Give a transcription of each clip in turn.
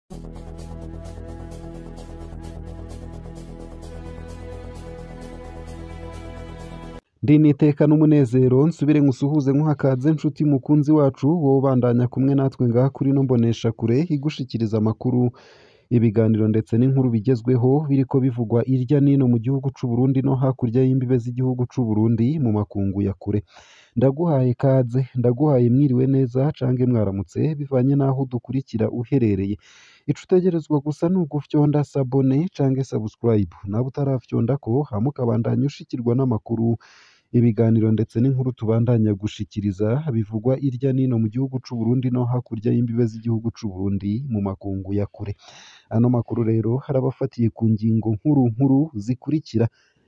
Ndi n'iteka n'umunezero nsubire nkusuhuze nkuhakaze nshuti mukunzi wacu wowe ubandanya kumwe natwe ngaha kuri ino mboneshakure igushikiriza amakuru ibiganiro ndetse n'inkuru bigezweho biriko bivugwa irya nino mu gihugu c'u Burundi no hakurya y'imbibe z'igihugu c'u Burundi mu makungu ya kure ndaguhaye kaze ndaguhaye mwiriwe neza cange mwaramutse bivanye n'aho udukurikira uherereye ico utegerezwa gusa ni ugufyonda sabone cange subscribe nawe utarafyondako hama ukabandanya ushikirwa n'amakuru ibiganiro ndetse n'inkuru tubandanya gushikiriza bivugwa irya nino mu gihugu c'u Burundi no hakurya y'imbibe z'igihugu c'u Burundi mu makungu ya kure ano makuru rero harabafatiye ku ngingo nkuru nkuru zikurikira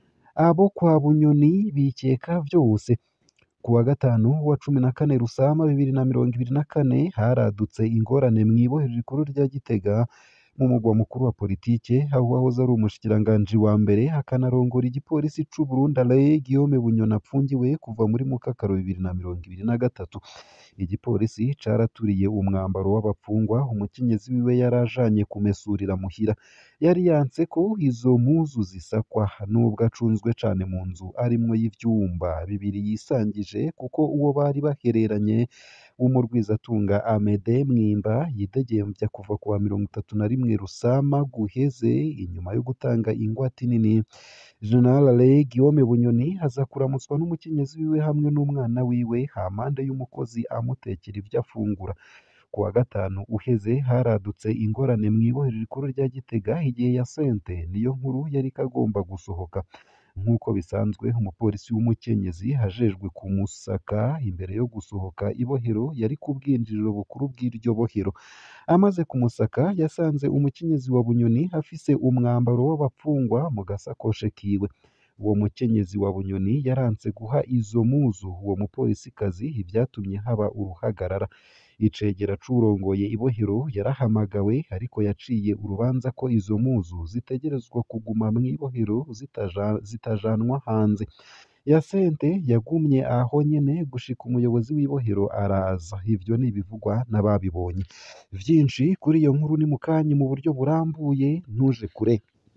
abo kwa Bunyoni bikeka vyose ku wa gatanu wa cumi na kane Rusama bibiri na mirongo ibiri na kane haradutse ingorane mw'ibohero rikuru rya Gitega mu mugwa mukuru wa politike aho uwahoze ari umushikiranganji wa mbere akanarongora igipolisi c'u Burundi Alain Guillaume Bunyoni apfungiwe kuva muri Mukakaro bibiri na mirongo ibiri na gatatu igipolisi caraturiye umwambaro w'abapfungwa umukenyezi wiwe yari ajanye kumesurira muhira yari yanse ko izo mpuzu zisakwa nubwo acunzwe cane mu nzu arimwo y'ivyumba bibiri yisangije kuko uwo bari bahereranye w'umurwizatunga Amede Mwimba yidegemvya kuva ku wa mirongo itatu na rimwe Rusama guheze inyuma yo gutanga ingwate nini General Alain Guillaume Bunyoni aza kuramutswa n'umukenyezi wiwe hamwe n'umwana wiwe hampande y'umukozi amutekera ivyo afungura ku wa gatanu uheze haradutse ingorane mw'ibohero rikuru rya Gitega igihe ya sente niyo nkuru yariko agomba gusohoka nk'uko bisanzwe umupolisi w'umukenyezi ajejwe kumusaka imbere yo gusohoka ibohero yari ku bwinjiriro bukuru bw'iryo bohero amaze kumusaka yasanze umukenyezi wa Bunyoni afise umwambaro w'abapfungwa mu gasakoshe kiwe uwo mukenyezi wa Bunyoni yaranse guha izo muzu uwo mupolisikazi ivyatumye haba uruhagarara icegera c'uwurongoye ibohero yarahamagawe ariko yaciye urubanza ko izo muzu zitegerezwa kuguma mw'ibohero zitaja, zitajanwa hanze Yasente yagumye aho nyene gushika umuyobozi w'ibohero araza ivyo ni ibivugwa n'ababibonye vyinshi kuri iyo nkuru ni mukanyi mu buryo burambuye ntuje kure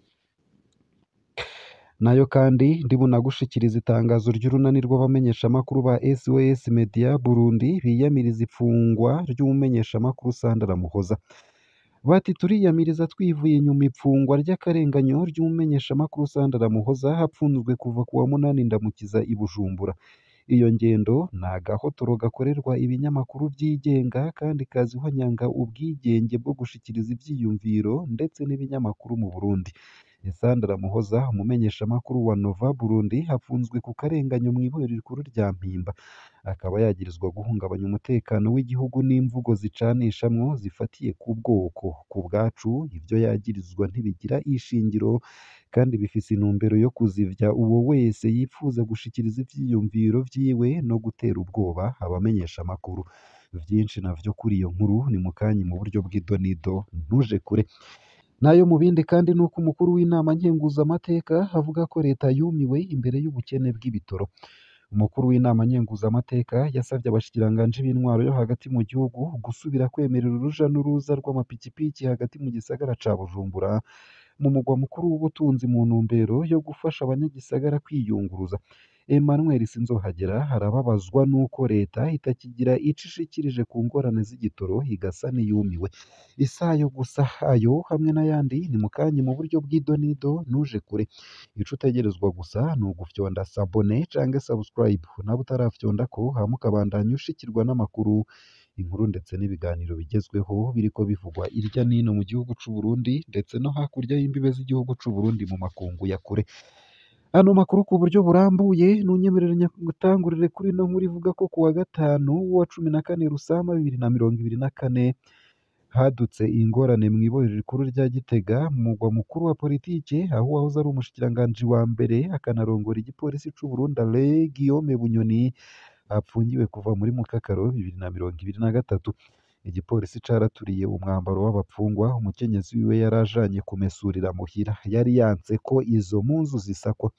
nayo kandi ndibunagushikiriza itangazo ry'urunani rw'abamenyeshamakuru ba SOS Media Burundi biyamiriza ifungwa ry'umumenyeshamakuru Sandra Muhoza bati turiyamiriza twivuye inyuma ifungwa ry'akarenganyo ry'umumenyeshamakuru Sandra Muhoza hapfunzwe kuva ku wa munani ndamukiza i Bujumbura iyo ngendo ni agahotoro gakorerwa ibinyamakuru byigenga kandi kaziho nyanga ubwigenge bwo gushikiriza ivyiyumviro ndetse n'ibinyamakuru mu Burundi Sandra Muhoza umumenyeshamakuru wa Nova Burundi hafunzwe ku karenganyo mw'ibohero rikuru rya Mpimba akaba yagirizwa guhungabanya umutekano w'igihugu n'imvugo zicanishamwo zifatiye ku bwoko ku bwacu ivyo yagirizwa ntibigira ishingiro kandi bifise intumbero yo kuzivya uwo wese yipfuza gushikiriza ivyiyumviro vyiwe no gutera ubwoba abamenyeshamakuru vyinshi navyo kuri iyo nkuru ni mukanyi mu buryo bw'idonido ntuje kure nayo mu bindi kandi nuko umukuru w'inama nkenguzamateka avuga ko leta yumiwe imbere y'ubukene bw'ibitoro umukuru w'inama nkenguzamateka yasabye abashikiranganji b'intwaro yo hagati mu gihugu gusubira kwemerera uruja n'uruza rw'amapikipiki hagati mu gisagara ca Bujumbura mu mugwa mukuru w'ubutunzi mu ntumbero yo gufasha abanyagisagara kwiyunguruza Emmanuel Sinzohagera arababazwa nuko leta itakigira ico ishikirije ku ngorane z'igitoro igasa n'iyumiwe isayo gusa ayo hamwe n'ayandi ni mukanyi mu buryo bw'idonido ntuje kure ico utegerezwa gusa ni ugufyonda sabone canke subscribe nawe utarafyondako hama ukabandanya ushikirwa n'amakuru inkuru ndetse n'ibiganiro bigezweho biriko bivugwa irya nino mu gihugu c'u Burundi ndetse no hakurya y'imbibe z'igihugu c'u Burundi mu makungu ya kure ano makuru ku buryo burambuye nunyemerere nyagutangurire kuri ino nkuru ivuga ko ku wa gatanu wa cumi na kane Rusama bibiri na mirongo ibiri na kane hadutse ingorane mw'ibohero rikuru rya Gitega mu mugwa mukuru wa politike aho uwahoze ari umushikiranganji wa mbere akanarongora igipolisi c'u Burundi Alain Guillaume Bunyoni apfungiwe kuva muri Mukakaro bibiri na mirongo ibiri na gatatu igipolisi caraturiye umwambaro w'abapfungwa umukenyezi wiwe yari ajanye kumesurira muhira yari yanse ko izo mpuzu zisakwa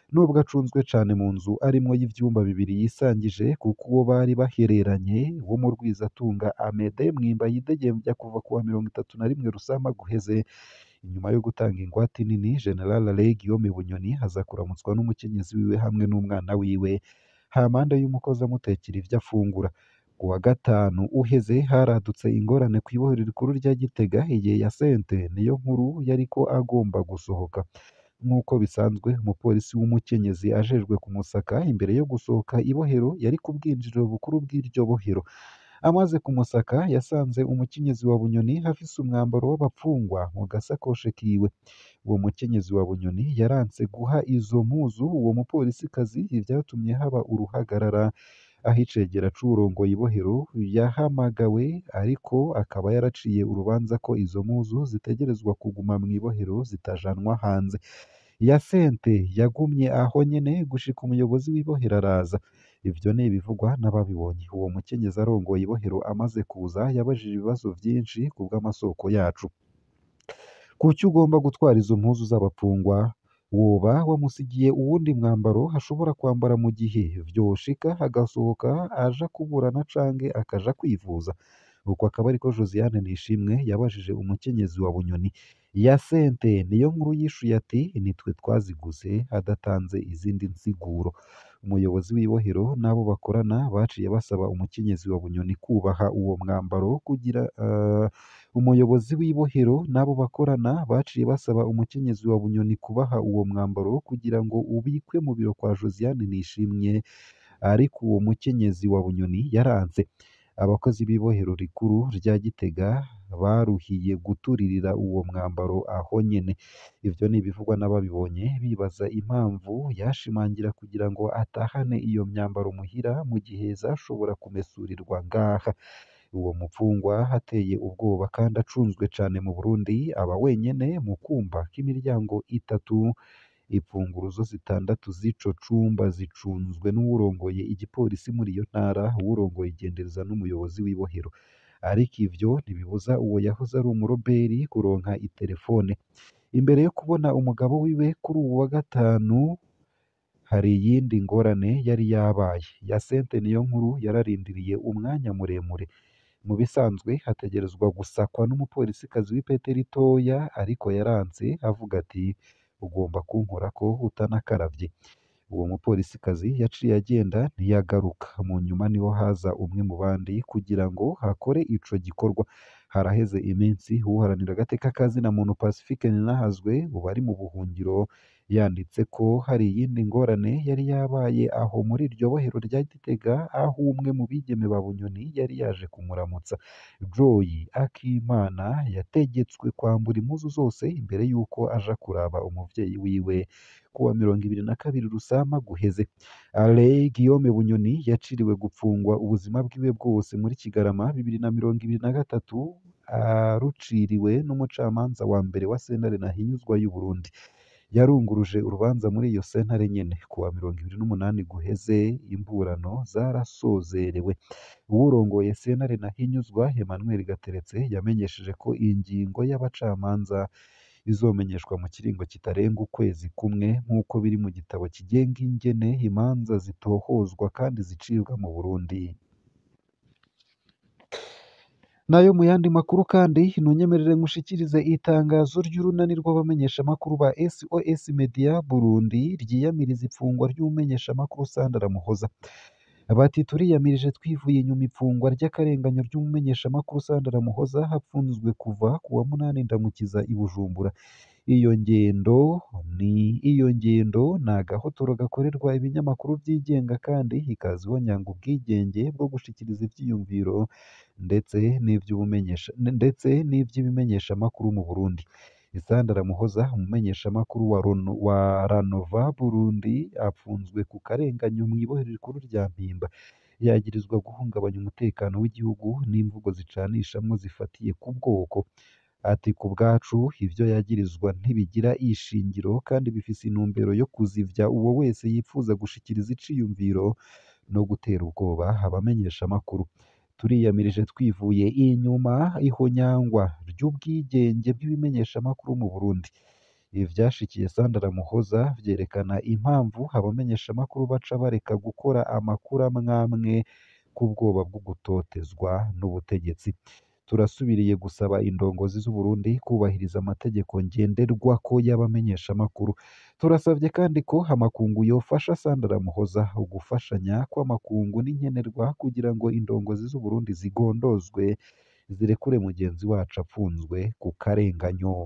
nubwo acunzwe cane mu nzu arimwo y'ivyumba bibiri yisangije kuko uwo bari bahereranye wo mu Rwizatunga Amede Mwimba yidegembya kuva kuwa mirongo itatu na rimwe Rusama guheze inyuma yo gutanga ingwate nini General Alain Guillaume Bunyoni aza kuramutswa n'umukenyezi wiwe hamwe n'umwana wiwe hampande y'umukozi amutekera ivyo afungura ku wa gatanu uheze haradutse ingorane kw'ibohero rikuru rya Gitega igihe ya sente niyo nkuru yariko agomba gusohoka nk'uko bisanzwe umupolisi w'umukenyezi ajejwe kumusaka imbere yo gusohoka ibohero yari ku bwinjiriro bukuru bw'iryo bohero amaze kumusaka yasanze umukenyezi wa Bunyoni afise umwambaro w'abapfungwa mu gasakoshe kiwe uwo mukenyezi wa Bunyoni yaranse guha izo mpuzu uwo mupolisikazi ivyatumye haba uruhagarara aho icegera c'uwurongoye ibohero yahamagawe ariko akaba yaraciye urubanza ko izo mpuzu zitegerezwa kuguma mw'ibohero zitajanwa hanze ya sente yagumye aho nyene gushika umuyobozi w'ibohero araza ivyo ni ibivugwa n'ababibonye uwo mukenyezi arongoye ibohero amaze kuza yabajije ibibazo vyinshi ku bw'amasoko yacu kuki ugomba gutwara izo mpuzu z'abapfungwa woba wamusigiye uwundi mwambaro ashobora kwambara mu gihe vyoshika agasohoka aja kuburana canke akaja kwivuza uko akaba ariko Josiane Nishimwe yabajije umukenyezi wa Bunyoni ya sente niyo nkuru yishuye ati nitwe twaziguze adatanze izindi nsiguro umuyobozi w'ibohero n'abo bakorana baciye basaba umukenyezi wa Bunyoni kubaha uwo mwambaro kugira uh, umuyobozi w'ibohero n'abo bakorana baciye basaba umukenyezi wa Bunyoni kubaha uwo mwambaro kugira ngo ubikwe mu biro kwa Josiane Nishimwe ariko uwo mukenyezi wa Bunyoni yaranze abakozi b'ibohero rikuru rya Gitega baruhiye guturirira uwo mwambaro aho nyene ivyo ni ibivugwa n'ababibonye bibaza impamvu yashimangira kugira ngo atahane iyo myambaro muhira mu gihe zashobora kumesurirwa ngaha uwo mupfungwa hateye ubwoba kandi acunzwe cane mu Burundi aba wenyene mu kumba k'imiryango itatu imfunguruzo zitandatu z'ico cumba zicunzwe n'uwurongoye igipolisi muri iyo ntara uwurongoye igendereza n'umuyobozi w'ibohero ariko ivyo ntibibuza uwo yahoze ari umuroberi kuronka itelefone imbere yo kubona umugabo wiwe kuri uwu wa gatanu hari iyindi ngorane yari yabaye ya sente niyo nkuru yararindiriye umwanya muremure mu bisanzwe hategerezwa gusakwa n'umupolisikazi w'ipete ritoya ariko yaranze avuga ati ugomba kunkorako utanakaravye uwo mupolisikazi yaciye agenda ntiyagaruka mu nyuma niho haza umwe mu bandi kugira ngo hakore ico gikorwa haraheze iminsi uharanira agateka kazina muntu Pacifique Ninahazwe ubu ari mu buhungiro yanditse ko hari iyindi ngorane yari yabaye aho muri iryo bohero rya Gitega aho umwe mu bigeme ba Bunyoni yari yaje kumuramutsa Joy Akimana yategetswe kwambura impuzu zose imbere y'uko aja kuraba umuvyeyi wiwe kuwa mirongo ibiri na kabiri Rusama guheze Alain Guillaume Bunyoni yaciriwe gupfungwa ubuzima bwiwe bwose muri Kigarama bibiri na mirongo ibiri na gatatu aruciriwe n'umucamanza wa mbere wa sentare Ntahinyuzwa y'u Burundi yarunguruje urubanza muri iyo sentare nyene kuwa mirongo ibiri n'umunani guheze imburano zarasozerewe uwurongoye sentare Ntahinyuzwa Emmanuel Gateretse yamenyesheje ko ingingo y'abacamanza izomenyeshwa mu kiringo kitarenga ukwezi kumwe nk'uko biri mu gitabo kigenga ingene imanza zitohozwa kandi zicibwa mu Burundi nayo mu yandi makuru kandi ntunyemerere ngushikirize itangazo ry'urunani rw'abamenyeshamakuru ba SOS Media Burundi ryiyamiriza ifungwa ry'umumenyeshamakuru Sandra Muhoza bati turiyamirije twivuye inyuma ifungwa ry'akarenganyo ry'umumenyeshamakuru Sandra Muhoza hapfunzwe kuva ku wa munani ndamukiza i Bujumbura iyo ngendo ni iyo ngendo ni agahotoro gakorerwa ibinyamakuru byigenga kandi ikaziho nyanga ubwigenge bwo gushikiriza ivyiyumviro ndetse n'ivy'ubumenyesha ndetse n'ivy'ibimenyeshamakuru mu Burundi Isandara Muhoza umumenyeshamakuru wa, Rono, wa Ranova Burundi apfunzwe ku karenganyo mu ibohero rikuru rya Mpimba yagirizwa guhungabanya umutekano w'igihugu n'imvugo zicanishamwo zifatiye ku bwoko ati ku bwacu ivyo yagirizwa ntibigira ishingiro kandi bifise intumbero yo kuzivya uwo wese yifuza gushikiriza iciyumviro no gutera ubwoba abamenyeshamakuru turiyamirije twivuye inyuma ihonyangwa ry'ubwigenge bw'ibimenyeshamakuru mu Burundi ivyashikiye Sandra Muhoza vyerekana impamvu abamenyeshamakuru baca bareka gukora amakuru amwamwe k'ubwoba bwo gutotezwa n'ubutegetsi turasubiriye gusaba indongozi z'u Burundi kubahiriza amategeko ngenderwako y'abamenyeshamakuru turasabye kandi ko amakungu yofasha Sandra Muhoza ugufashanya kw'amakungu n'inkenerwa kugira ngo indongozi z'u Burundi zigondozwe zirekure mugenzi wacu apfunzwe ku karenganyo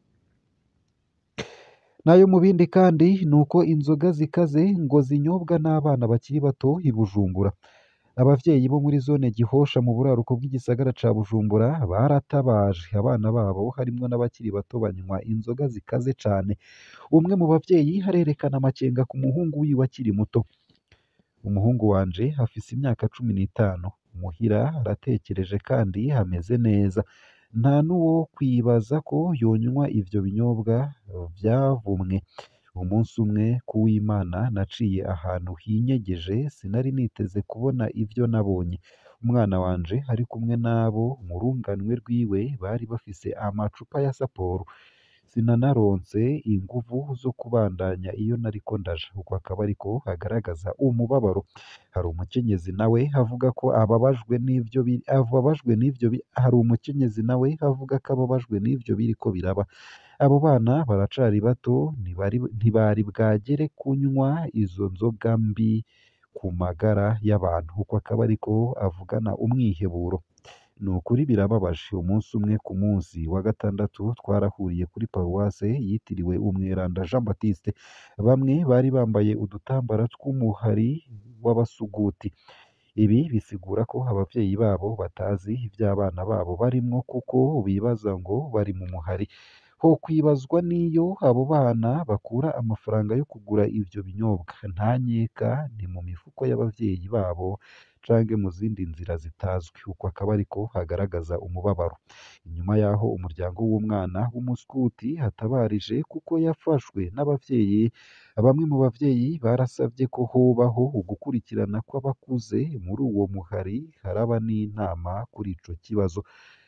nayo mu bindi kandi ni uko inzoga zikaze ngo zinyobwa n'abana bakiri bato i Bujumbura abavyeyi bo muri zone Gihosha mu buraruko bw'igisagara ca Bujumbura baratabaje abana babo harimwo n'abakiri bato banywa inzoga zikaze cane umwe mu bavyeyi harerekana amakenga ku muhungu wiwe akiri muto umuhungu wanje afise imyaka cumi n'itanu muhira aratekereje kandi hameze neza nta n'uwo kwibaza ko yonywa ivyo binyobwa vyavumwe umunsi umwe ku w'Imana naciye ahantu hinyegeje sinari niteze kubona ivyo nabonye umwana wanje ari kumwe n'abo mu runganwe rwiwe bari bafise amacupa ya Sapporo sinanaronse inguvu zo kubandanya iyo nariko ndaja uko akaba ariko hagaragaza umubabaro hari umukenyezi nawe avuga ko ababajwe n'ivyo bi- ababajwe n'ivyo bi- hari umukenyezi nawe avuga ko ababajwe n'ivyo biriko biraba abo bana baracari bato ntibari ntibari bwagere kunywa izo nzoga mbi ku magara y'abantu uko akaba ariko avugana umwiheburo ni ukuri birababaje umunsi umwe ku munsi wa gatandatu twarahuriye kuri paruwase yitiriwe umweranda Jean Baptiste bamwe bari bambaye udutambara tw'umuhari w'abasuguti ibi bisigura ko abavyeyi babo batazi ivy'abana babo barimwo kuko bibaza ngo bari mu muhari ho kwibazwa n'iyo abo bana bakura amafaranga yo kugura ivyo binyobwa nta nkeka ni mu mifuko y'abavyeyi babo canke mu zindi nzira zitazwi uko akaba ariko hagaragaza umubabaro inyuma y'aho umuryango w'umwana w'umuskuti hatabarije kuko yafashwe n'abavyeyi bamwe mu bavyeyi barasavye ko hobaho ugukurikirana kw'abakuze muri uwo muhari haraba n'inama kuri ico kibazo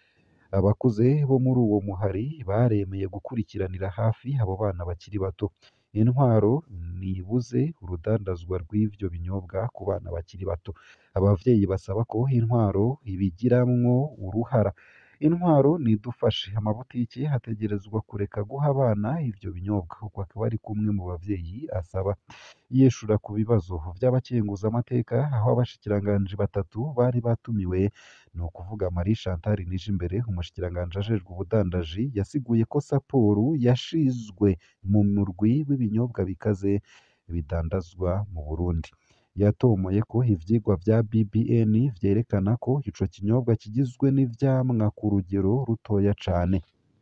abakuze bo muri uwo muhari baremeye gukurikiranira hafi abo bana bakiri bato intwaro nibuze urudandazwa rw'ivyo binyobwa ku bana bakiri bato abavyeyi basaba ko intwaro ibigiramwo uruhara intwaro nidufashe amabutiki hategerezwa kureka guha abana ivyo binyobwa uko akaba ari kumwe mu bavyeyi asaba yishura ku bibazo vy'abakenguzamateka aho abashikiranganji batatu bari batumiwe ni ukuvuga Marie Chantal Nijimbere umushikiranganji ajejwe ubudandaji yasiguye ko Sapporo yashizwe mu murwi w'ibinyobwa bikaze bidandazwa mu Burundi yatomoye ko ivyigwa vya BBN vyerekana ko ico kinyobwa kigizwe n'ivyamwa ku rugero rutoya cane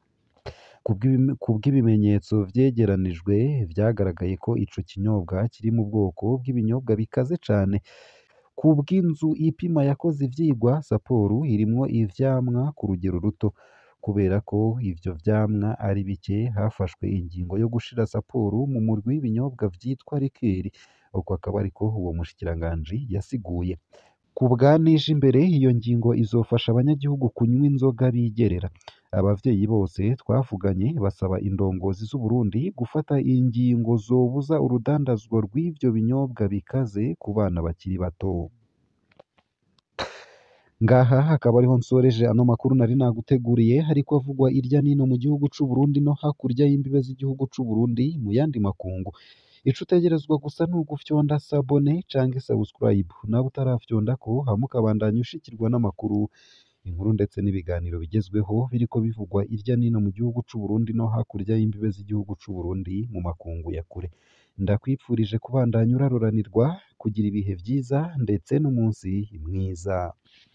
Kubw'ibime- kubw'ibimenyetso vyegeranijwe vyagaragaye ko ico kinyobwa kiri mu bwoko bw'ibinyobwa bikaze cane kubw'inzu ipima yakoze ivyigwa Sapporo irimwo ivyamwa ku rugero ruto kubera ko ivyo vyamwa ari bike hafashwe ingingo yo gushira Sapporo mu murwi w'ibinyobwa vyitwa rikeri uko akaba ariko uwo mushikiranganji yasiguye ku bwa Nijimbere iyo ngingo izofasha abanyagihugu kunywa inzoga bigerera abavyeyi bose twavuganye basaba indongozi z'u Burundi gufata ingingo zobuza urudandazwa rw'ivyo binyobwa bikaze ku bana bakiri bato ngaha hakaba ariho nsoreje ano makuru nari naguteguriye hariko avugwa irya nino mu gihugu c'u Burundi no hakurya y'imbibe z'igihugu c'u Burundi mu yandi makungu ico utegerezwa gusa ni ugufyonda sabone canke subscribe nawe utarafyondako hama ukabandanya ushikirwa n'amakuru inkuru ndetse n'ibiganiro bigezweho biriko bivugwa irya nino mu gihugu c'u Burundi no hakurya y'imbibe z'igihugu c'u Burundi mu makungu ya kure ndakwipfurije kubandanya uraroranirwa kugira ibihe vyiza ndetse n'umunsi mwiza